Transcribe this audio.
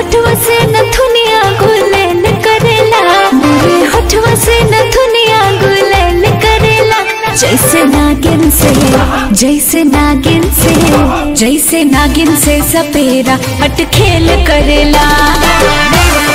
होठवा से नथुनिया गुलेल करेला मोरे होठवा से नथुनिया गुलेल करेला जैसे नागिन से जैसे नागिन से जैसे नागिन से सपेरा हट खेल करेला